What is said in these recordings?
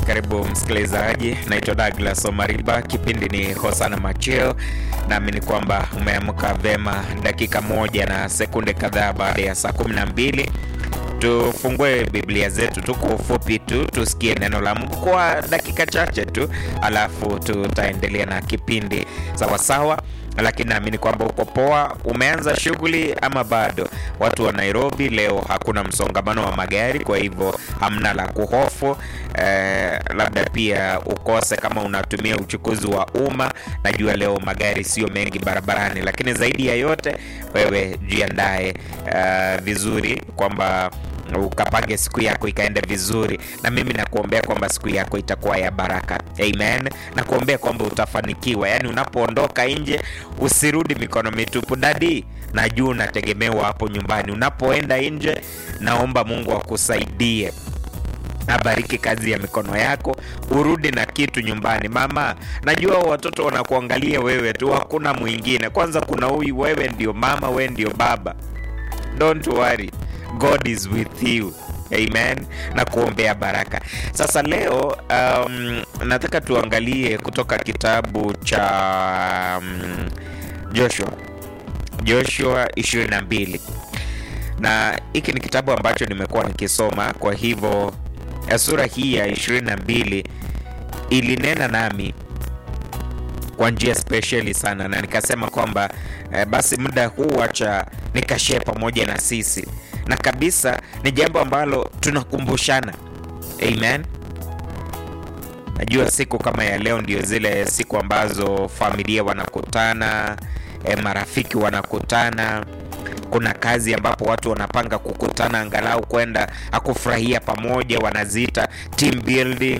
Karibu msikilizaji, naitwa Douglas Omariba, kipindi ni Hosana Macheo. Naamini kwamba umeamka vema dakika moja na sekunde kadhaa baada ya saa kumi na mbili. Tufungue Biblia zetu tu kwa ufupi tu tusikie neno la Mungu kwa dakika chache tu, alafu tutaendelea na kipindi sawasawa lakini naamini kwamba uko poa. Umeanza shughuli ama bado? Watu wa Nairobi leo hakuna msongamano wa magari, kwa hivyo hamna la kuhofu. Eh, labda pia ukose kama unatumia uchukuzi wa umma. Najua leo magari sio mengi barabarani, lakini zaidi ya yote wewe jiandae eh, vizuri kwamba ukapange siku yako ikaenda vizuri, na mimi nakuombea kwamba siku yako itakuwa ya baraka. Amen. Nakuombea kwamba utafanikiwa, yaani unapoondoka nje usirudi mikono mitupu. Dadi, najua unategemewa hapo nyumbani. Unapoenda nje, naomba Mungu akusaidie abariki kazi ya mikono yako, urudi na kitu nyumbani. Mama, najua watoto wanakuangalia wewe tu, hakuna mwingine. Kwanza kuna huyu, wewe ndio mama, wewe ndio baba. Don't worry. God is with you. Amen, na kuombea baraka. Sasa leo um, nataka tuangalie kutoka kitabu cha um, Joshua Joshua 22 na hiki ni kitabu ambacho nimekuwa nikisoma, kwa hivyo sura hii ya 22 ilinena nami kwa njia spesheli sana, na nikasema kwamba eh, basi muda huu acha nikashare pamoja na sisi na kabisa ni jambo ambalo tunakumbushana. Amen. Najua siku kama ya leo ndio zile siku ambazo familia wanakutana, e, marafiki wanakutana. Kuna kazi ambapo watu wanapanga kukutana angalau kwenda akufurahia pamoja, wanaziita team building.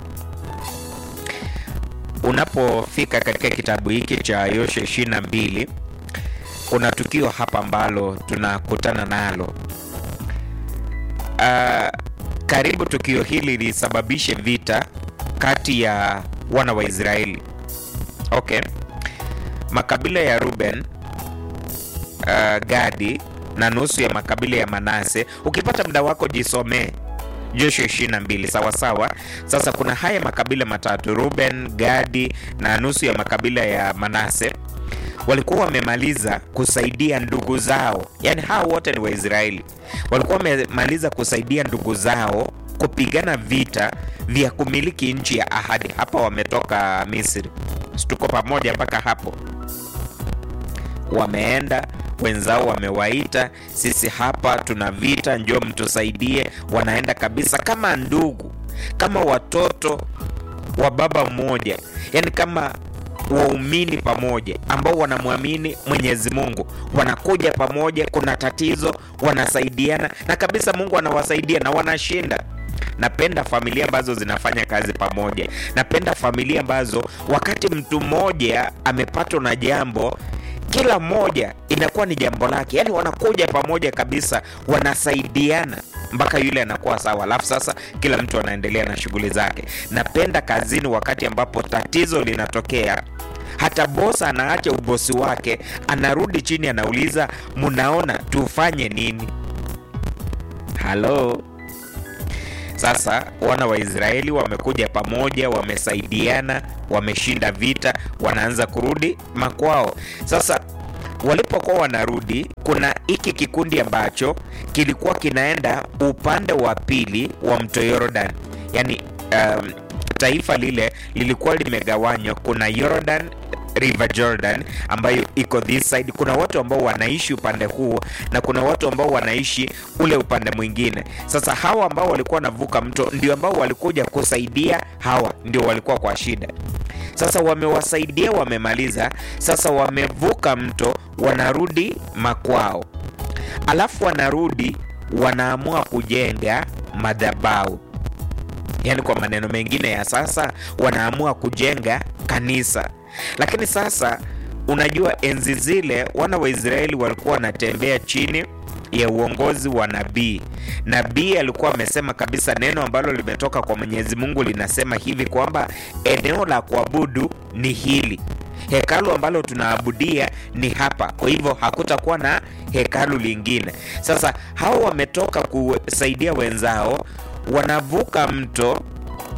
Unapofika katika kitabu hiki cha Yoshua 22 kuna tukio hapa ambalo tunakutana nalo. Uh, karibu tukio hili lisababishe vita kati ya wana wa Israeli. Okay, makabila ya Ruben, uh, Gadi na nusu ya makabila ya Manase. Ukipata muda wako jisomee Joshua 22 sawa sawa. Sasa kuna haya makabila matatu, Ruben, Gadi na nusu ya makabila ya Manase walikuwa wamemaliza kusaidia ndugu zao, yaani hao wote ni Waisraeli, walikuwa wamemaliza kusaidia ndugu zao kupigana vita vya kumiliki nchi ya ahadi. Hapa wametoka Misri, tuko pamoja mpaka hapo. Wameenda wenzao wamewaita, sisi hapa tuna vita, njoo mtusaidie. Wanaenda kabisa kama ndugu, kama watoto wa baba mmoja, yaani kama waumini pamoja ambao wanamwamini Mwenyezi Mungu, wanakuja pamoja, kuna tatizo, wanasaidiana na kabisa Mungu anawasaidia na wanashinda. Napenda familia ambazo zinafanya kazi pamoja. Napenda familia ambazo wakati mtu mmoja amepatwa na jambo kila mmoja inakuwa ni jambo lake, yaani wanakuja pamoja kabisa, wanasaidiana mpaka yule anakuwa sawa, alafu sasa kila mtu anaendelea na shughuli zake. Napenda kazini, wakati ambapo tatizo linatokea, hata bosa anaacha ubosi wake, anarudi chini, anauliza mnaona tufanye nini? Halo. Sasa wana wa Israeli wamekuja pamoja, wamesaidiana, wameshinda vita, wanaanza kurudi makwao. Sasa walipokuwa wanarudi, kuna hiki kikundi ambacho kilikuwa kinaenda upande wa pili wa mto Yordan, yaani um, taifa lile lilikuwa limegawanywa. Kuna Yordan River Jordan ambayo iko this side. Kuna watu ambao wanaishi upande huu na kuna watu ambao wanaishi ule upande mwingine. Sasa hawa ambao walikuwa wanavuka mto ndio ambao walikuja kusaidia hawa, ndio walikuwa kwa shida. Sasa wamewasaidia, wamemaliza. Sasa wamevuka mto, wanarudi makwao, alafu wanarudi, wanaamua kujenga madhabahu. Yaani kwa maneno mengine ya sasa, wanaamua kujenga kanisa. Lakini sasa unajua, enzi zile wana wa Israeli walikuwa wanatembea chini ya uongozi wa nabii. Nabii alikuwa amesema kabisa neno ambalo limetoka kwa Mwenyezi Mungu linasema hivi kwamba eneo la kuabudu ni hili, hekalu ambalo tunaabudia ni hapa, kwa hivyo hakutakuwa na hekalu lingine. Sasa hao wametoka kusaidia wenzao, wanavuka mto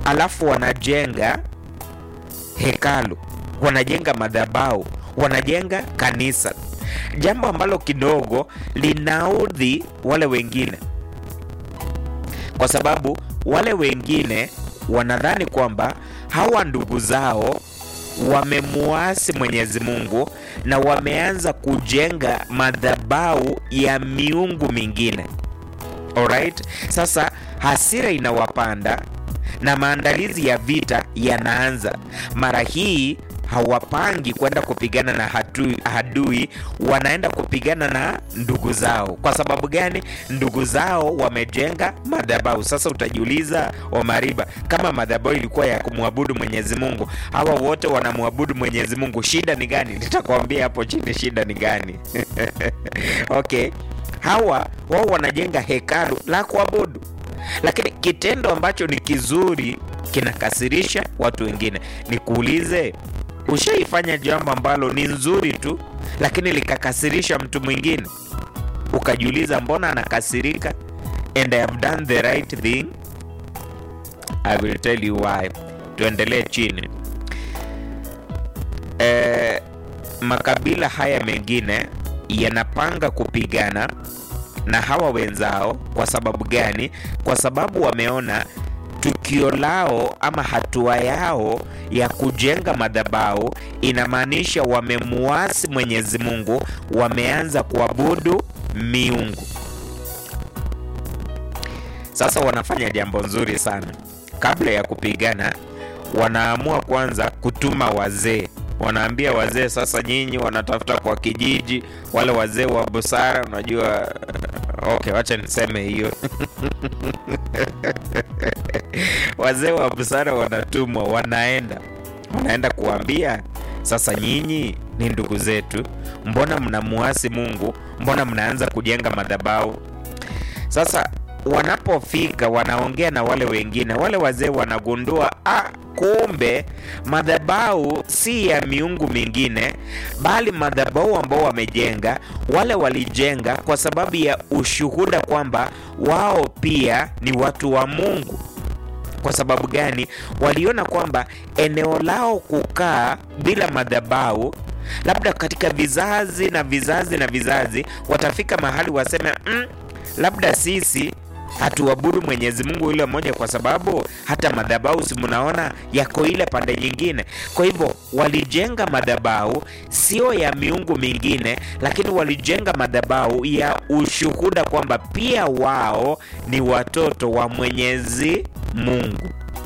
alafu wanajenga hekalu, wanajenga madhabahu, wanajenga kanisa, jambo ambalo kidogo linaudhi wale wengine, kwa sababu wale wengine wanadhani kwamba hawa ndugu zao wamemuasi Mwenyezi Mungu na wameanza kujenga madhabahu ya miungu mingine. Alright? Sasa hasira inawapanda na maandalizi ya vita yanaanza. Mara hii hawapangi kwenda kupigana na hadui, hadui wanaenda kupigana na ndugu zao. Kwa sababu gani? Ndugu zao wamejenga madhabahu. Sasa utajiuliza Omariba, kama madhabahu ilikuwa ya kumwabudu Mwenyezi Mungu, hawa wote wanamwabudu Mwenyezi Mungu, shida ni gani? Nitakwambia hapo chini shida ni gani. Okay, hawa wao wanajenga hekalu la kuabudu, lakini kitendo ambacho ni kizuri kinakasirisha watu wengine. Nikuulize, ushaifanya jambo ambalo ni nzuri tu lakini likakasirisha mtu mwingine, ukajiuliza mbona anakasirika? And I have done the right thing. I will tell you why. Tuendelee chini. E, makabila haya mengine yanapanga kupigana na hawa wenzao. Kwa sababu gani? Kwa sababu wameona tukio lao ama hatua yao ya kujenga madhabahu inamaanisha wamemuasi Mwenyezi Mungu, wameanza kuabudu miungu. Sasa wanafanya jambo nzuri sana. Kabla ya kupigana, wanaamua kwanza kutuma wazee. Wanaambia wazee, sasa nyinyi wanatafuta kwa kijiji, wale wazee wa busara, unajua okay, wacha niseme hiyo wazee wa busara wanatumwa, wanaenda wanaenda kuambia sasa, nyinyi ni ndugu zetu, mbona mnamuasi Mungu? Mbona mnaanza kujenga madhabahu? Sasa wanapofika wanaongea na wale wengine, wale wazee wanagundua ah, kumbe madhabahu si ya miungu mingine, bali madhabahu ambao wamejenga wale walijenga kwa sababu ya ushuhuda kwamba wao pia ni watu wa Mungu. Kwa sababu gani? Waliona kwamba eneo lao kukaa bila madhabahu, labda katika vizazi na vizazi na vizazi, watafika mahali waseme mm, labda sisi hatuabudu Mwenyezi Mungu yule mmoja, kwa sababu hata madhabahu si mnaona yako ile pande nyingine. Kwa hivyo walijenga madhabahu sio ya miungu mingine, lakini walijenga madhabahu ya ushuhuda kwamba pia wao ni watoto wa Mwenyezi Mungu.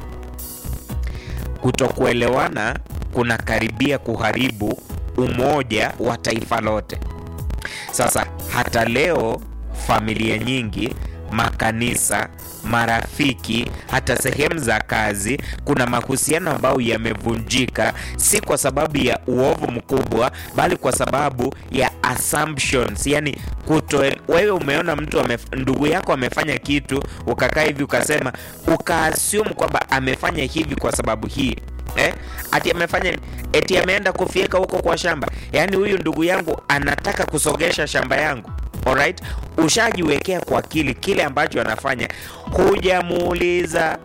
Kutokuelewana kunakaribia kuharibu umoja wa taifa lote. Sasa hata leo familia nyingi makanisa, marafiki, hata sehemu za kazi, kuna mahusiano ambayo yamevunjika, si kwa sababu ya uovu mkubwa, bali kwa sababu ya assumptions, yani kuto. Wewe umeona mtu ame, ndugu yako amefanya kitu, ukakaa hivi ukasema, ukaassume kwamba amefanya hivi kwa sababu hii Eh? Ati amefanya eti ameenda kufyeka huko kwa shamba, yaani huyu ndugu yangu anataka kusogesha shamba yangu. Alright, ushajiwekea kwa akili kile ambacho anafanya, hujamuuliza.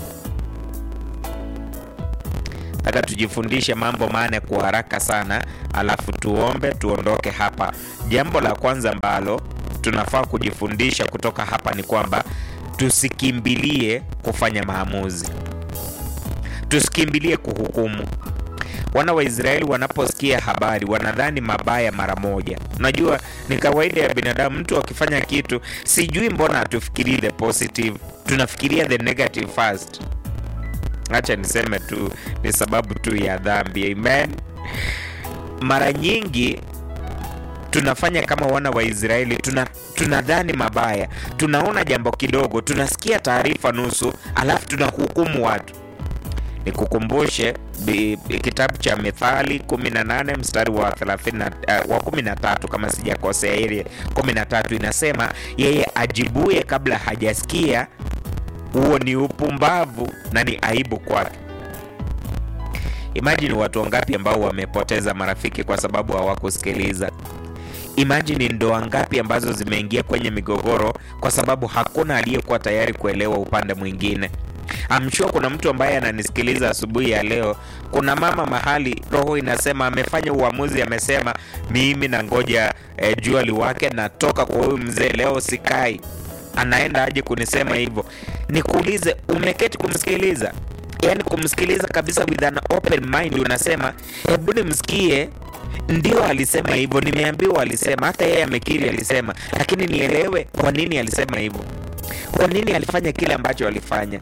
Nataka tujifundishe mambo mane kwa haraka sana, alafu tuombe tuondoke hapa. Jambo la kwanza ambalo tunafaa kujifundisha kutoka hapa ni kwamba tusikimbilie kufanya maamuzi, tusikimbilie kuhukumu. Wana wa Israeli wanaposikia habari wanadhani mabaya mara moja. Unajua, ni kawaida ya binadamu, mtu akifanya kitu, sijui mbona hatufikirii the positive, tunafikiria the negative first. Acha niseme tu ni sababu tu ya dhambi. Amen. Mara nyingi tunafanya kama wana wa Israeli, tuna tunadhani mabaya, tunaona jambo kidogo, tunasikia taarifa nusu, alafu tunahukumu watu. Nikukumbushe kitabu cha Mithali 18 mstari wa 30, uh, wa 13 kama sijakosea, ile 13 inasema, yeye ajibuye kabla hajasikia, huo ni upumbavu na ni aibu kwake. Imagine watu wangapi ambao wamepoteza marafiki kwa sababu hawakusikiliza. Imagine ndoa ngapi ambazo zimeingia kwenye migogoro kwa sababu hakuna aliyekuwa tayari kuelewa upande mwingine. I'm sure kuna mtu ambaye ananisikiliza asubuhi ya leo. Kuna mama mahali roho inasema amefanya uamuzi, amesema mimi na ngoja eh, jua liwake, natoka kwa huyu mzee leo, sikai. Anaenda aje kunisema hivyo? Nikuulize, umeketi kumsikiliza? Yaani kumsikiliza kabisa with an open mind, unasema hebu nimsikie ndio alisema hivyo, nimeambiwa alisema, hata yeye amekiri alisema, lakini nielewe kwa nini alisema hivyo, kwa nini alifanya kile ambacho alifanya.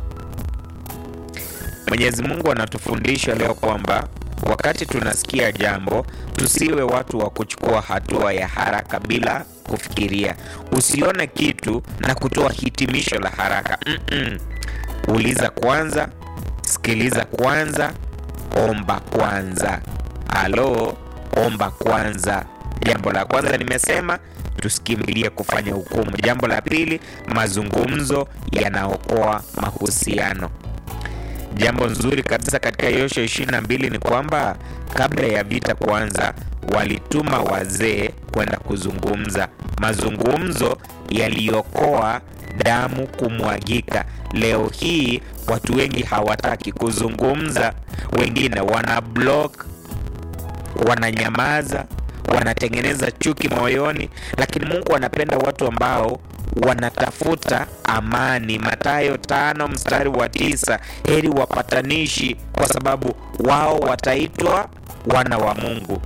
Mwenyezi Mungu anatufundisha leo kwamba wakati tunasikia jambo, tusiwe watu wa kuchukua hatua ya haraka bila kufikiria. Usione kitu na kutoa hitimisho la haraka. Mm-mm. Uliza kwanza, sikiliza kwanza, omba kwanza. Halo, omba kwanza. Jambo la kwanza nimesema tusikimbilie kufanya hukumu. Jambo la pili, mazungumzo yanaokoa mahusiano. Jambo nzuri kabisa katika Yoshua ishirini na mbili ni kwamba kabla ya vita kuanza, walituma wazee kwenda kuzungumza. Mazungumzo yaliokoa damu kumwagika. Leo hii watu wengi hawataki kuzungumza, wengine wana block wananyamaza, wanatengeneza chuki moyoni, lakini Mungu anapenda watu ambao wanatafuta amani. Mathayo tano mstari wa tisa, heri wapatanishi, kwa sababu wao wataitwa wana wa Mungu.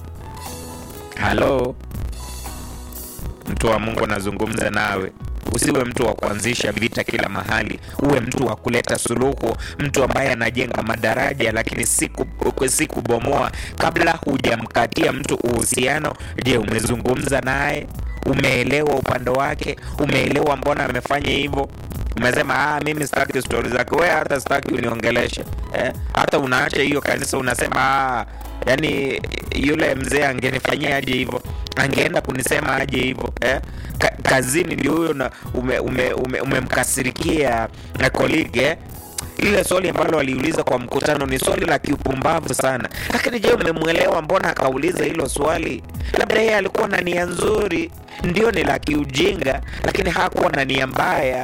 Halo, mtu wa Mungu anazungumza nawe. Usiwe mtu wa kuanzisha vita kila mahali, uwe mtu wa kuleta suluhu, mtu ambaye anajenga madaraja, lakini si kubomoa. Kabla hujamkatia mtu uhusiano, je, umezungumza naye? Umeelewa upande wake? Umeelewa mbona amefanya hivyo? Umesema ah, mimi sitaki stori zake, wewe hata sitaki uniongeleshe eh? Hata unaacha hiyo kanisa, unasema ah, yani yule mzee angenifanyia aje hivyo angeenda kunisema aje hivyo eh? Ka, kazini ndio huyo na umemkasirikia ume, ume na colleague eh? Lile swali ambalo aliuliza kwa mkutano ni swali la kiupumbavu sana, lakini je, umemwelewa mbona akauliza hilo swali? Labda yeye alikuwa na nia nzuri, ndio ni la kiujinga, lakini hakuwa na nia mbaya.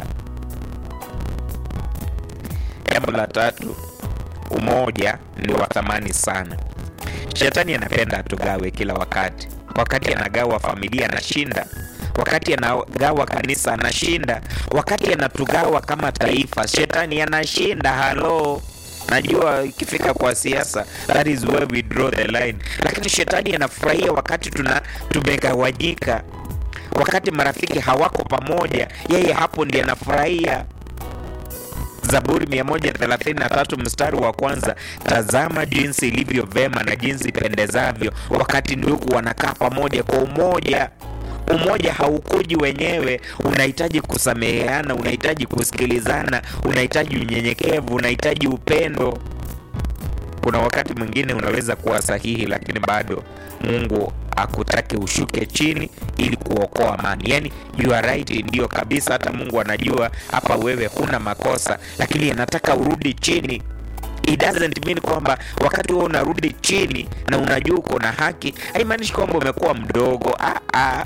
Jambo la tatu, umoja ni wa thamani sana. Shetani anapenda atugawe kila wakati. Wakati anagawa familia anashinda, wakati anagawa kanisa anashinda, wakati anatugawa kama taifa shetani anashinda. Halo, najua ikifika kwa siasa, that is where we draw the line, lakini shetani anafurahia wakati tuna tumegawanyika, wakati marafiki hawako pamoja, yeye hapo ndiye anafurahia. Zaburi 133 mstari wa kwanza, tazama jinsi ilivyo vema na jinsi ipendezavyo wakati ndugu wanakaa pamoja kwa umoja. Umoja haukuji wenyewe, unahitaji kusameheana, unahitaji kusikilizana, unahitaji unyenyekevu, unahitaji upendo. Kuna wakati mwingine unaweza kuwa sahihi, lakini bado Mungu akutake ushuke chini ili kuokoa amani. Yani you are right, ndio kabisa. Hata Mungu anajua hapa wewe huna makosa, lakini anataka urudi chini. It doesn't mean kwamba wakati wewe unarudi chini na unajua uko na haki, haimaanishi kwamba umekuwa mdogo. Ah, ah.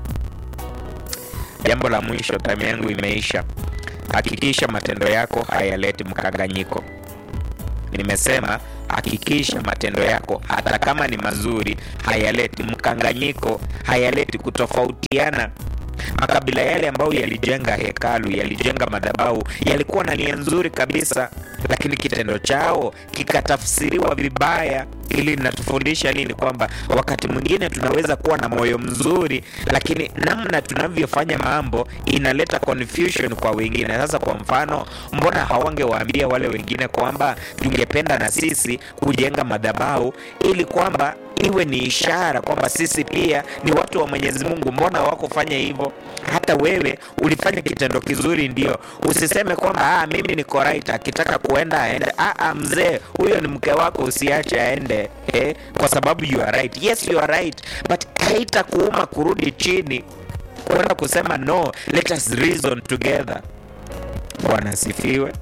Jambo la mwisho, time yangu imeisha. Hakikisha matendo yako hayaleti mkanganyiko. Nimesema hakikisha matendo yako hata kama ni mazuri hayaleti mkanganyiko, hayaleti kutofautiana. Makabila yale ambayo yalijenga hekalu, yalijenga madhabahu, yalikuwa na nia nzuri kabisa, lakini kitendo chao kikatafsiriwa vibaya. Ili linatufundisha nini? Kwamba wakati mwingine tunaweza kuwa na moyo mzuri, lakini namna tunavyofanya mambo inaleta confusion kwa wengine. Sasa kwa mfano, mbona hawangewaambia wale wengine kwamba tungependa na sisi kujenga madhabahu ili kwamba iwe ni ishara kwamba sisi pia ni watu wa Mwenyezi Mungu. Mbona hawakufanya hivyo? Hata wewe ulifanya kitendo kizuri, ndio usiseme kwamba ah, mimi niko right, akitaka kuenda aende. Ah, ah, mzee huyo ni mke wako, usiache aende eh, kwa sababu you are right. Yes, you are right, but haitakuuma kurudi chini kwenda kusema no, let us reason together. Bwana asifiwe.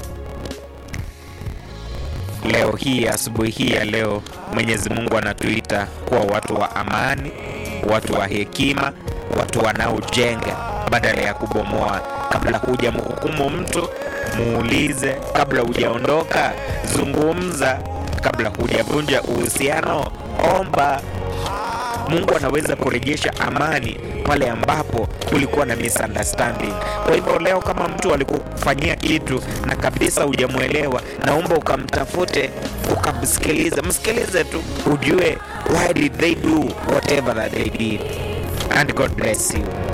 Leo hii asubuhi hii ya leo, Mwenyezi Mungu anatuita kuwa watu wa amani, watu wa hekima, watu wanaojenga badala ya kubomoa. Kabla hujamhukumu mtu, muulize kabla hujaondoka, zungumza kabla hujavunja uhusiano, omba. Mungu anaweza kurejesha amani pale ambapo kulikuwa na misunderstanding. Kwa hivyo leo, kama mtu alikufanyia kitu na kabisa hujamwelewa, naomba ukamtafute, ukamsikilize, msikilize tu, ujue why did they do whatever that they did, and God bless you.